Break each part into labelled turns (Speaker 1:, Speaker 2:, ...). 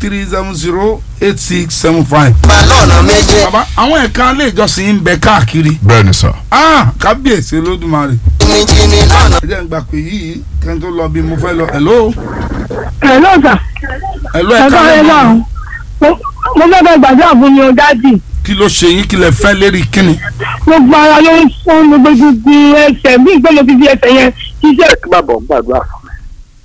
Speaker 1: three seven zero eight six seven five.
Speaker 2: balọ̀nà méje
Speaker 1: bàbá àwọn ẹ̀ka ilé ìjọsìn ń bẹ káàkiri.
Speaker 3: bẹ́ẹ̀ ni sà.
Speaker 1: ah kábíyèsí olódùmarè.
Speaker 2: jìnnìjìnnì lọ́nà
Speaker 1: ẹ jẹ́ ń gbà pé yìí kẹ́ ń tó lọ bí mo fẹ́ lọ. hello.
Speaker 4: Hello sir.
Speaker 1: hello
Speaker 4: ẹ
Speaker 1: ẹ̀ka
Speaker 4: bá ẹ
Speaker 1: lẹ́nu.
Speaker 4: náà mo mo fẹ́ bẹ gbàdúrà fún mi o dájì
Speaker 1: kí ló ṣe yín kí lẹ fẹ́ lérí kíni.
Speaker 4: gbogbo ara ló ń fún mi gbogbo ẹsẹ̀ bí ìgbẹ́ mo ti fi ẹsẹ̀ yẹn ṣiṣẹ́.
Speaker 5: kí bàbá ń gbàdúrà fún mi.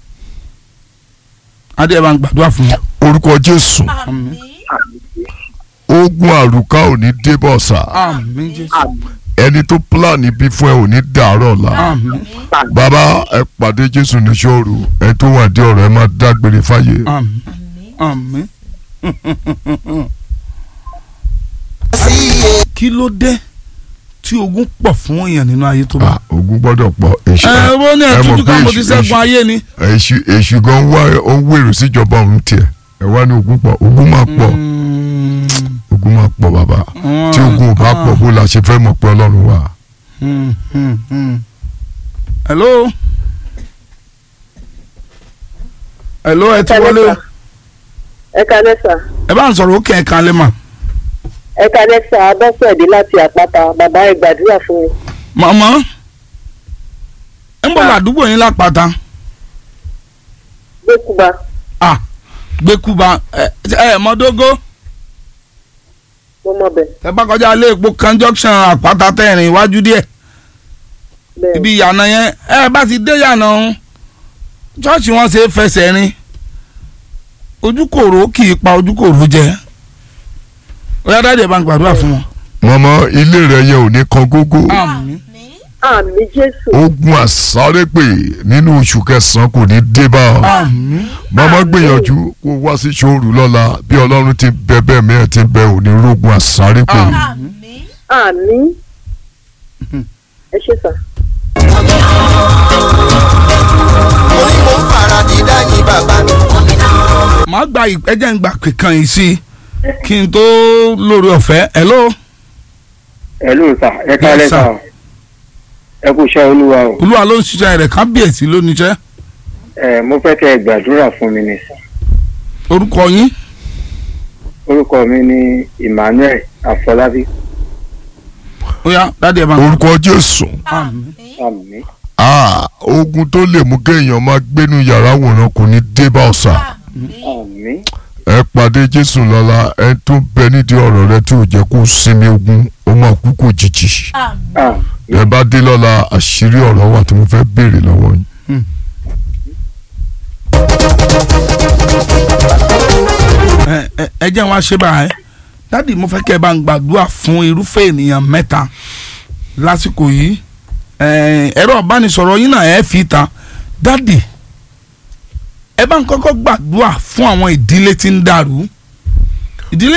Speaker 1: adé ẹ bá ń gbàdúrà fún mi.
Speaker 3: orúkọ jésù
Speaker 1: àmín
Speaker 3: ogun àrùká ò ní débọ̀ sà.
Speaker 1: àmín jésù
Speaker 3: ẹni tó pílánì bí fún ẹ ò ní dàárọ̀ la.
Speaker 1: àmín
Speaker 3: bàbá ẹ pàdé jésù ní sọ́ọ̀rù ẹ tó wà dé ọ̀rọ̀ ẹ máa dágbére fáyé.
Speaker 1: àmín àmín.
Speaker 2: sí iye
Speaker 1: kí ló dé tí ogun pọ̀ fún èèyàn nínú ayé tó bá.
Speaker 3: Ah, ogun gbọ́dọ̀ pọ̀ èṣù
Speaker 1: ẹ wọ́n ní
Speaker 3: ẹ mọ̀
Speaker 1: ẹ̀tútù
Speaker 3: pé
Speaker 1: kan mo ti
Speaker 3: èṣù-
Speaker 1: ṣẹ́gun ayé ni.
Speaker 3: èṣù èṣù gan wá ó ń wèrò síjọba òun tiẹ̀ ẹ wá ní ogun pọ̀ ogun máa pọ̀
Speaker 1: Mm,
Speaker 3: ogun máa pọ̀ bàbá tí ogun ò bá pọ̀ bó la ṣe fẹ́ mọ̀ pé ọlọ́run wà.
Speaker 1: Mm, mm, mm. hello. hello ẹ ti wọlé o.
Speaker 6: ẹ kalẹ́ sà
Speaker 1: ẹ bá ń sọ̀rọ̀ ó kẹ́ ẹ̀ kan lé mà.
Speaker 6: ẹ kalẹ́ sà abọ́sẹ̀dé láti àpáta bàbá ẹ gbàdúrà fún mi.
Speaker 1: màmá ń bọ̀ ládùúgbò yín lápáta
Speaker 6: gbẹ́kúba
Speaker 1: ah gbẹ́kúba ẹ ẹ mọ́dógó
Speaker 6: mo mọ bẹ̀
Speaker 1: ẹ bá kọjá ilé epo kan junction àpáta tẹ̀rìn iwájú díẹ̀
Speaker 6: bẹ́ẹ̀
Speaker 1: ibi ìyànà yẹn ẹ bá ti dé ìyànà ọ̀hún ṣọ́ọ̀ṣì wọn ṣe é fẹsẹ̀ rin ojúkòrò kì í pa ojúkòrò jẹ ó yá dáadé bá ń gbàdúrà fún wọn.
Speaker 3: mọ̀mọ́ ilé rẹ̀ yẹn ò ní kan gógó
Speaker 1: àmín
Speaker 6: àmì jésù
Speaker 3: ogun àsárépè nínú oṣù kẹsàn-án kò ní dé bá ọ.
Speaker 1: àmín
Speaker 3: mọ̀mọ́ gbìyànjú kó wá sí ṣòru lọ́la bí ọlọ́run ti bẹ bẹ́ẹ̀ mẹ́ẹ̀ ti bẹ òní rógun àsárépè.
Speaker 1: àmín.
Speaker 6: àmì ẹ ṣe sà.
Speaker 2: mo ní mo ń fara dídá yín bàbá mi.
Speaker 1: màá gba ẹjẹ ń gbà kankan yìí sí kí n tó lórí ọ̀fẹ́ hello
Speaker 5: ẹ ló sà ẹ kálẹ̀
Speaker 1: Yes, sir.
Speaker 5: sà ẹ kú iṣẹ́ olúwa o
Speaker 1: olúwa ló ń ṣiṣẹ́ rẹ̀ kábíyèsí ló níṣẹ́
Speaker 5: ẹ mo fẹ́ kẹ́ ẹ gbàdúrà fún mi ní sà
Speaker 1: orúkọ yín
Speaker 5: orúkọ mi ní Emmanuel Afọlábí
Speaker 1: ó yá dáadé bá ń
Speaker 3: orúkọ jésù
Speaker 1: àmín
Speaker 5: àmì
Speaker 3: Ah, ogun tó lè mú kéèyàn máa gbénu yàrá wòran kò ní dé bá ọ̀sà.
Speaker 5: àmì
Speaker 3: ẹ pàdé jésù lọ́la ẹ tún bẹ nídìí ọ̀rọ̀ rẹ tí ò jẹ́ kó sinmi ogun ó máa kú kò jìjì.
Speaker 5: àmì
Speaker 3: ẹ bá dé lọ́la àṣírí ọ̀rọ̀ wà tí mo fẹ́ béèrè lọ́wọ́ yín.
Speaker 1: ẹ ẹ ẹ jẹ́ wọn ṣe báyìí dáàdì mo fẹ́ kẹ́ ẹ bá ń gbàdúrà fún irúfẹ́ ènìyàn mẹ́ta lásìkò yìí ẹ, ẹ̀rọ ìbánisọ̀rọ̀ yín náà ẹ fi ta dáàdì ẹ bá ń kọ́kọ́ gbàdúrà fún àwọn ìdílé tí ń dàrú ìdílé